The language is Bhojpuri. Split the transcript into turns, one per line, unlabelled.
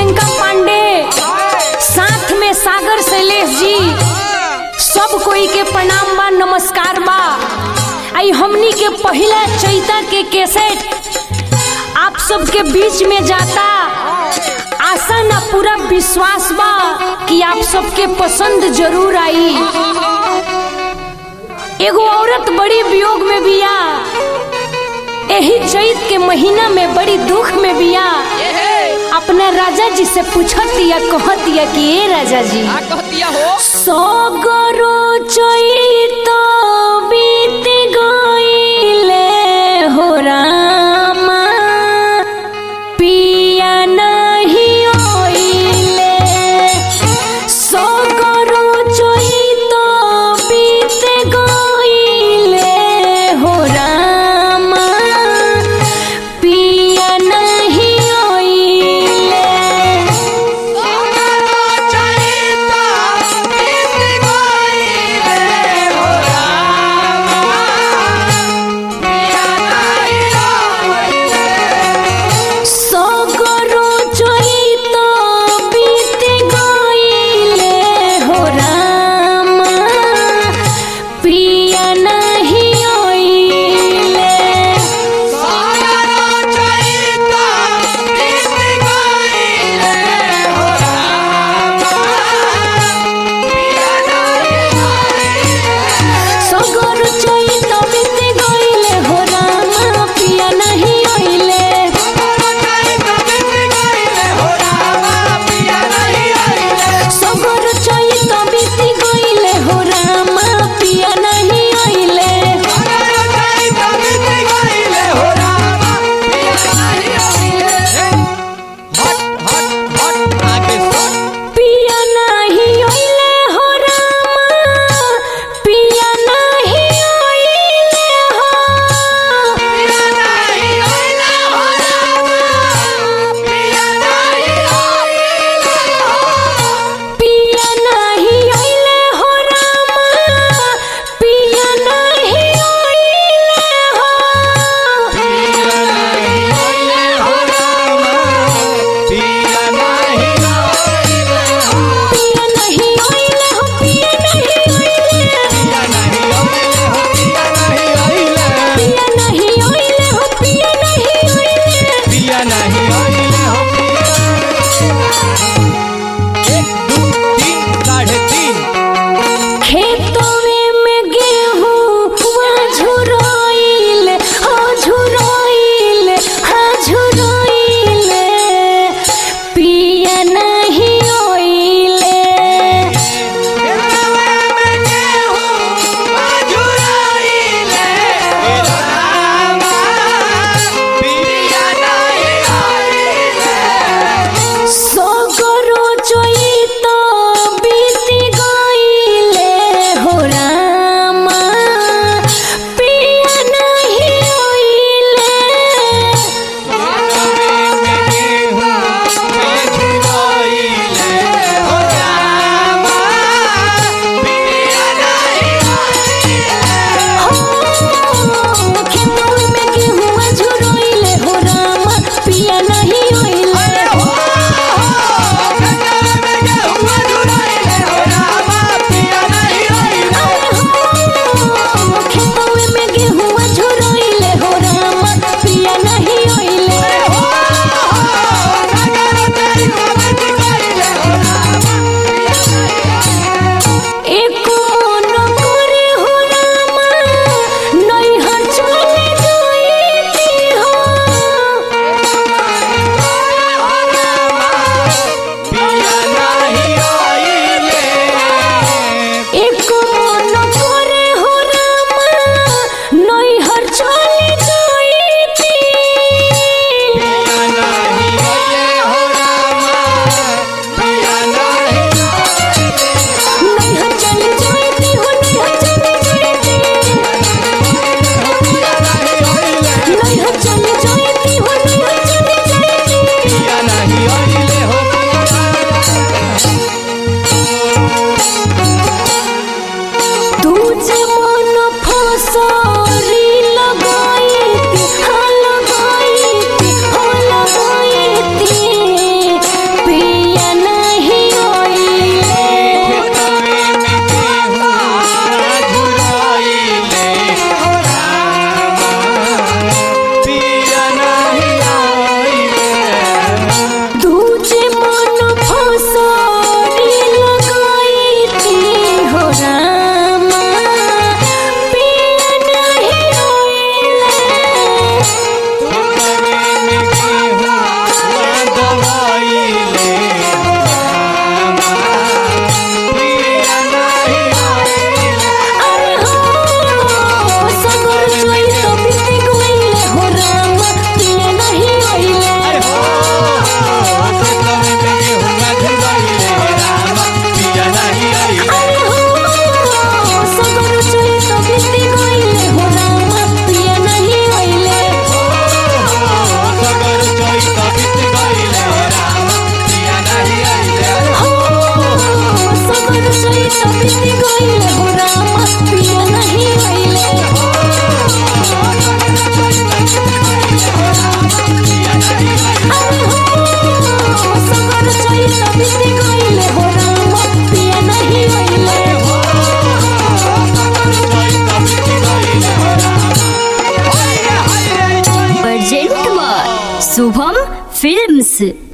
प्रियंका पांडे साथ में सागर शैलेश जी सब कोई के प्रणाम बा नमस्कार बा आई हमनी के पहला चैता के कैसेट आप सबके बीच में जाता आशा ना पूरा विश्वास बा कि आप सबके पसंद जरूर आई एगो औरत बड़ी वियोग में बिया यही चैत के महीना में बड़ी दुख में बिया अपना राजा जी से पूछत या कहत या कि ए राजा जी
का कहतिया हो
सगरो चैत बीत गईले हो रामा पिया नहीं ओइले सगरो चैत बीत गईले हो रामा पिया नहीं ओइले
चैता बीत गईले हो
बीत गइले हो रामा पिया नहीं अइले अरे हो सगर चैत बीत गइले हो रामा पिया नहीं अइले
प्रेजेंट बाय शुभम फिल्म्स